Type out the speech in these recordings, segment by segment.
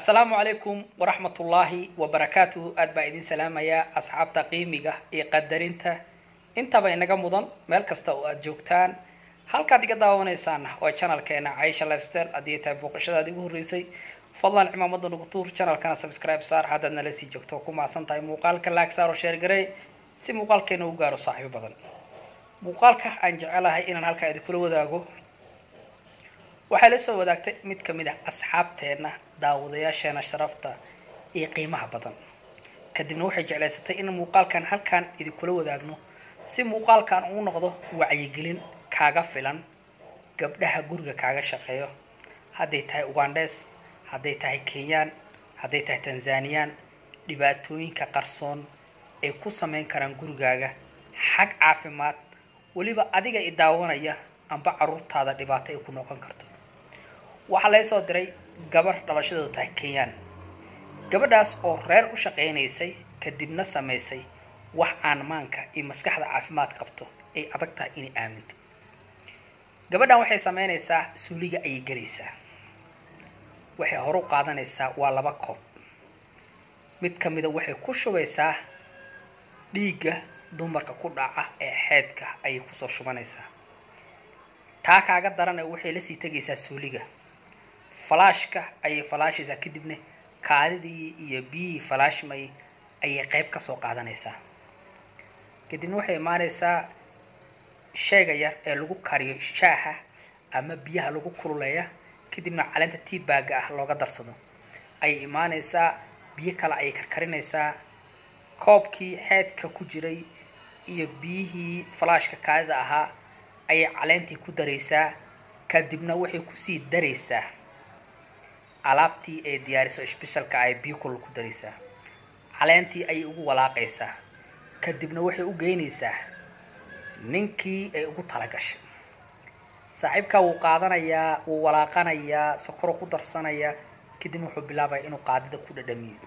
assalaamu calaykum waraxmatullaahi wabarakaatuhu aad baa idin salaamayaa asxaabta qiimiga iyo qadarinta intaba inaga mudan meel kasta oo aad joogtaan halkaad iga daawanaysaana waa channelkeena caisha lifestyle haddii tahay booqashadaad igu horreysay fadlan cimaamada nagu tuur channelkana subscribe saar haddaad nala sii joogto ku maasan tahay muuqaalka laag saaro sheer garey si muuqaalkeena u gaaro saaxiibo badan muuqaalka aan jecelahay inaan halkaa idinkula wadaago waxay la soo wadaagtay mid ka mid ah asxaabteenna daawadayaasheena sharafta iyo qiimaha badan kadibna waxay jeclaysatay in muuqaalkan halkaan idinkula wadaagno si muuqaalkan uu noqdo wacyigelin kaaga filan gabdhaha guriga kaaga shaqeeyo hadday tahay ugandhes hadday tahay kenyaan hadday tahay tanzaniyaan dhibaatooyinka qarsoon ay ku samayn karaan gurigaaga xag caafimaad weliba adiga i daawanaya amba caruurtaada dhibaato ay ku noqon karto waxaa laga soo diray gabar dhalashadeedu tahay kenyaan gabadhaas oo reer u shaqaynaysay kadibna samaysay wax aan maanka iyo maskaxda caafimaad qabto ay adag tahay inay aaminto gabadhan waxay samaynaysaa suuliga ayay gelaysaa waxay hore u qaadanaysaa waa laba koob mid ka mida waxay ku shubaysaa dhiigga dumarka ku dhaca ee xeedka ayay kusoo shubanaysaa taa kaaga darana waxay la sii tegaysaa suuliga falaashka ayay falaashaysaa kadibna kaadidii iyo biyihii falaashmay ayay qayb ka soo qaadanaysaa kadibna waxay imaanaysaa sheega yar ee lagu kariyo shaaha ama biyaha lagu kululeeya kadibna caleenta tiibaaga ah looga darsado ayay imaanaysaa biyo kale ayay karkarinaysaa koobkii xeedka ku jiray iyo biyihii falaashka kaadida ahaa ayay caleentii ku daraysaa kadibna waxay kusii daraysaa alaabtii ay diyaariso sbeshalka ay biyo kulul ku daraysaa caleentii ayay ugu walaaqaysaa kadibna waxay u geynaysaa ninkii ay ugu talagashay saaxiibkaa wuu qaadanayaa wuu walaaqanayaa sokoro ku darsanayaa kadibna wuxuu bilaabaya inuu qaadida ku dhadhamiyo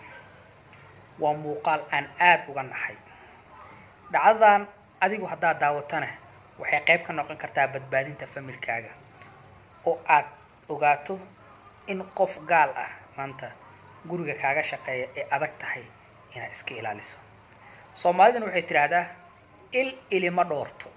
waa muuqaal aan aada uga naxay dhacdadan adigu haddaad daawatana waxay qayb ka noqon kartaa badbaadinta familkaaga oo aad ogaato in qof gaal ah maanta guriga kaaga shaqeeya ee adag tahay inaad iska ilaaliso soomaalidana waxay tidhaahdaa il ilima dhoorto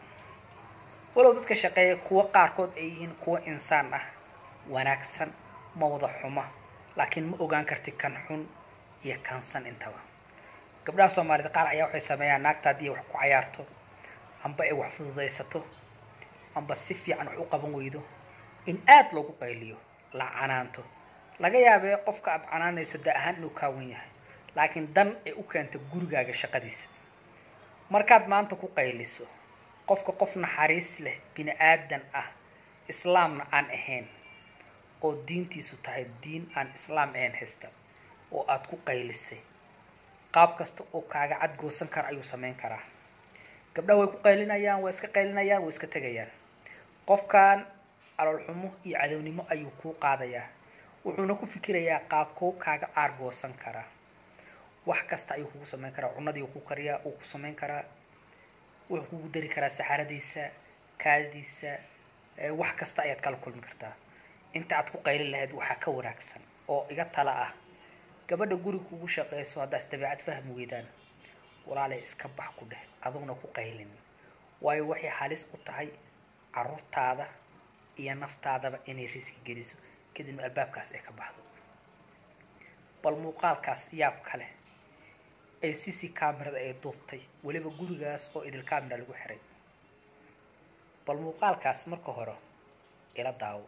walow dadka shaqeeya kuwo qaarkood ay yihiin kuwo insaan ah wanaagsan ma wada xuma laakiin ma ogaan karti kan xun iyo kansan intaba gabdhaha soomaalida qaar ayaa waxay sameeyaan naagta haddii wax ku cayaarto amba ay wax fududaysato amba si fiican wax u qaban weydo in aada loogu qayliyo la canaanto laga yaabee qofka aada canaanayso da ahaan inuu kaawan yahay laakiin dan ay u keento gurigaaga shaqadiisa markaad maanta ku qayliso qofka qof naxariis leh bini aadan ah islaamna aan ahayn oo diintiisu tahay diin aan islaam ahayn haysta oo aada ku qaylisay qaab kasta oo kaaga cadgoosan kara ayuu samayn karaa gabdhaha way ku qaylinayaan way iska qaylinayaan way iska tegayaan qofkan caloolxumo iyo cadownimo ayuu kuu qaadayaa wuxuuna ku fikirayaa qaabkoo kaaga aargoosan karaa wax kasta ayuu kugu samayn karaa cunadii ku kariyaa uu ku samayn karaa wuxuu kugu dari karaa saxaradiisa kaadidiisa wax kasta ayaad kala kulmi kartaa inta aad ku qaylin lahayd waxaa ka wanaagsan oo iga tala ah gabadha guriga kugu shaqeyso haddaas dabeecad fahmi weydaan walaalay iska bax ku dheh aduguna ku qaylin waayo waxay halis u tahay caruurtaada iyo naftaadaba inay riski geliso kadibna albaabkaas ay ka baxdo bal muuqaalkaas yaab kale ee c c camerada ay duubtay weliba gurigaas oo idil camera lagu xiray bal muuqaalkaas marka hore ila daawo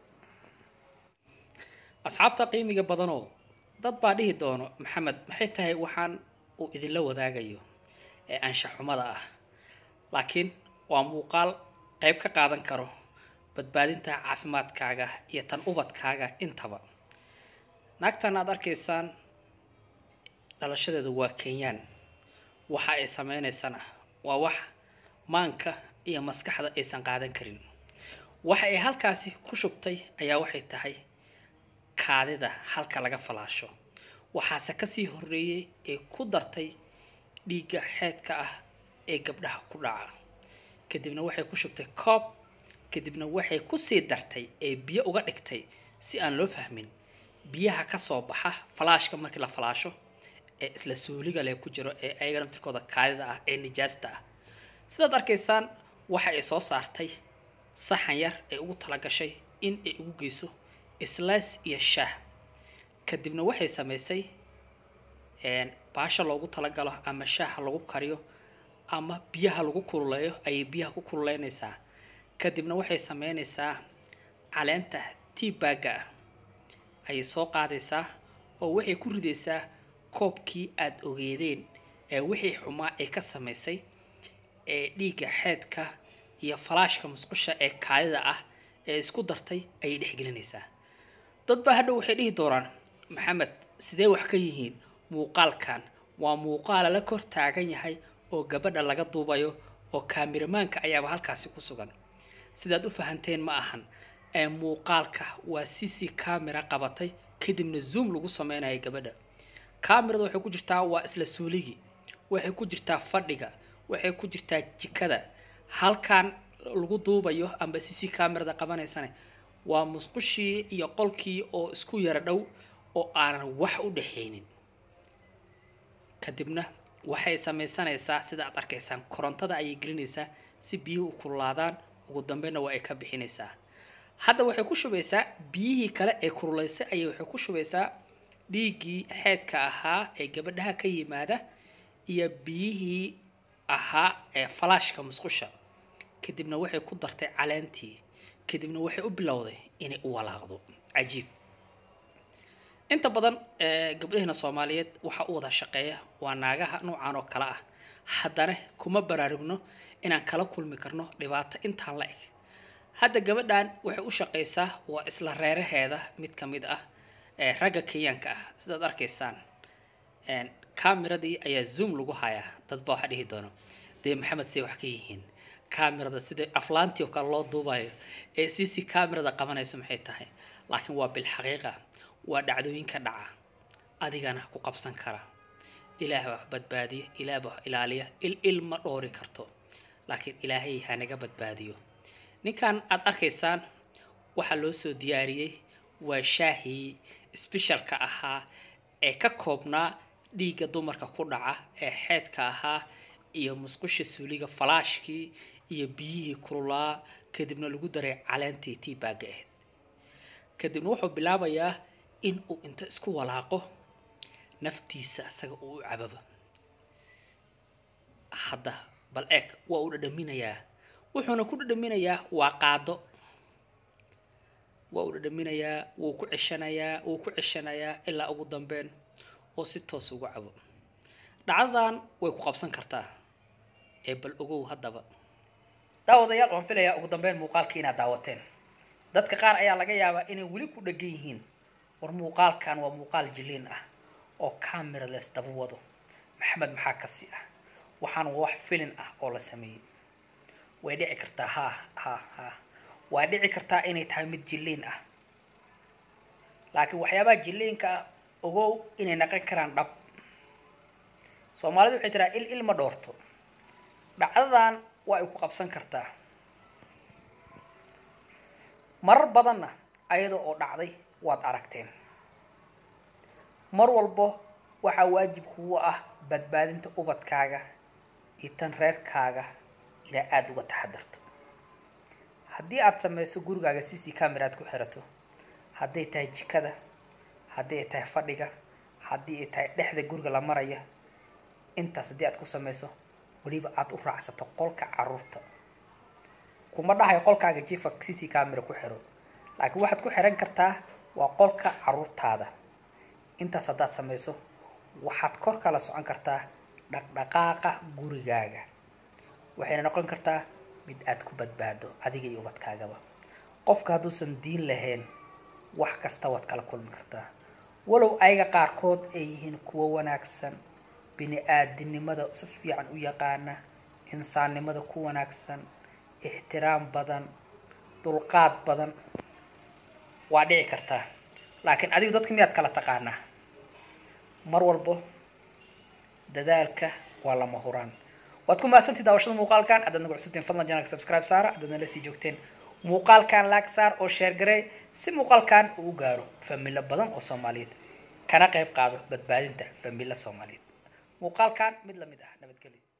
asxaabta qiimiga badanoo dad baa dhihi doono maxamed maxay tahay waxaan uu idinla wadaagayo ee anshaxumada ah laakiin waa muuqaal qayb ka qaadan karo badbaadinta caafimaadkaaga iyo tan ubadkaaga intaba naagtan aada arkaysaan dhalashadeeda waa kenyaan waxa ay sameynaysana waa wax maanka iyo maskaxda aysan qaadan karin waxa ay halkaasi ku shubtay ayaa waxay tahay kaadida halka laga falaasho waxaase kasii horeeyey ee ku dartay dhiigga xeedka ah ee gabdhaha ku dhaca kadibna waxay ku shubtay koob kadibna waxay kusii dartay ee biyo uga dhigtay si aan loo fahmin biyaha ka soo baxa falaashka markii la falaasho ee isla suuliga leh ku jiro ee ayaga naftirkooda kaadida ah ee nijaasta ah sidaad arkaysaan waxa ay soo saartay saxan yar ee ugu talagashay in ay ugu geyso islaas iyo shaah kadibna waxay samaysay baasha loogu talagalo ama shaaha lagu kariyo ama biyaha lagu kululeeyo ayay biyaha ku kululeynaysaa kadibna waxay sameynaysaa caleenta tiibaaga ah ayay soo qaadaysaa oo waxay ku ridaysaa koobkii aada ogeedeen ee wixii xumaa ay ka samaysay ee dhiigga xeedka iyo falaashka musqusha ee kaadida ah ee isku dartay ayay dhexgelinaysaa dad baa hadhow waxay dhihi doonaan maxamed sidee wax ka yihiin muuqaalkan waa muuqaala la kor taagan yahay oo gabadha laga duubayo oo kaamiramaanka ayaaba halkaasi ku sugan sidaad u fahanteen ma ahan ee muuqaalka waa c c camera qabatay kadibna zoom lagu sameynayo gabadha camerada waxay ku jirtaa waa isla suuligii waxay ku jirtaa fadhiga waxay ku jirtaa jikada halkan lagu duubayo amba c c camerada qabanaysana waa musqushii iyo qolkii oo isku yara dhow oo aanan wax u dhexaynin kadibna waxay samaysanaysaa sida aad arkaysaan korontada ayay gelinaysaa si biyuhu u kululaadaan ugu dambeynna waa ay ka bixinaysaa hadda waxay ku shubaysaa biyihii kale ee kululaysay ayay waxay ku shubaysaa dhiiggii xeedka ahaa ee gabadhaha ka yimaada iyo biyihii ahaa ee falaashka musqusha kadibna waxay ku dartay caleentii kadibna waxay u bilowday inay u walaaqdo cajiib inta badan gabdhaheena soomaaliyeed waxaa u wada shaqeeya waa naagaha noocan oo kale ah haddana kuma baraarugno inaan kala kulmi karno dhibaato intaan la eg hadda gabadhan waxay u shaqaysaa waa isla reeraheeda mid ka mid ah ragga kenyaanka ah sidaad arkaysaan cameradii ayaa zoom lagu hayaa dad baa waxa dhihi doono dee maxamed say wax ka yihiin camerada sida aflaantii oo kale loo duubayo ee c c camerada qabanayso maxay tahay laakiin waa bilxaqiiqa waa dhacdooyinka dhaca adigana ku qabsan kara ilaah wax badbaadiya ilaah wax ilaaliya il il ma dhoori karto laakiin ilaahay hanaga badbaadiyo ninkan aada arkaysaan waxaa loo soo diyaariyey waa shaahii sbeshalka ahaa ee ka koobnaa dhiigga dumarka ku dhaca ee xeedka ahaa iyo musqusha suuliga falaashkii iyo biyihii kululaa kadibna lagu daray caleentii tiibaaga ahayd kadibna wuxuu bilaabayaa in uu inta isku walaaqo naftiisa isaga uu u cababa hadda bal eeg waa uu dhadhaminayaa wuxuuna ku dhadhaminayaa waa qaado waa uu dhadhaminayaa wuu ku ceshanayaa wuu ku ceshanayaa ilaa ugu dambeyn oo si toos ugu cabo dhacdadan way ku qabsan kartaa ee bal ogow haddaba daawadayaal waan filayaa ugu dambeyn muuqaalkii inaad daawateen dadka qaar ayaa laga yaabaa inay weli ku dhegan yihiin war muuqaalkan waa muuqaal jiliin ah oo camera les daba wado maxamed maxaa kasi ah waxaan waa wax filin ah oo la sameeyey way dhici kartaa ha ha ha waa dhici kartaa inay tahay mid jiliin ah laakiin waxyaabaha jiliinka ah ogow inay naqon karaan dhab soomaalidu waxay tiraa il il ma dhoorto dhacdadan waa ay ku qabsan kartaa marar badanna ayada oo dhacday waad aragteen mar walbo waxaa waajib kugu ah badbaadinta ubadkaaga iyo tan reerkaaga ilaa aada uga taxadarto haddii aada samayso gurigaaga c c camera aad ku xirato hadday tahay jikada haddii ay tahay fadhiga haddii ay tahay dhexda guriga la maraya intaas haddii aad ku samayso weliba aada u raacsato qolka caruurta kuma dhahayo qolkaaga jifa c c camera ku xiro laakiin waxaad ku xiran kartaa waa qolka caruurtaada intaas haddaad samayso waxaad kor kala socon kartaa dhaqdhaqaaqa gurigaaga waxayna noqon kartaa mid aad ku badbaado adiga iyo ubadkaagaba qofka hadduusan diin lahayn wax kasta waad kala kulmi kartaa walow ayaga qaarkood ay yihiin kuwo wanaagsan bini aadinimada si fiican u yaqaana insaannimada ku wanaagsan ixtiraam badan dulqaad badan waa dhici kartaa laakiin adigu dadka miyaad kala taqaanaa mar walbo dadaalka waa lama huraan waad ku mahadsantii daawashada muuqaalkan haddaad nagu cusubtiin fadlan janalka subscribe saara haddaad nala sii joogteen muuqaalkan laag saar oo sheer garey si muuqaalkan uu u gaaro familo badan oo soomaaliyeed kana qayb qaado badbaadinta familo soomaaliyeed muuqaalkan mid lamid ah nabadgelyo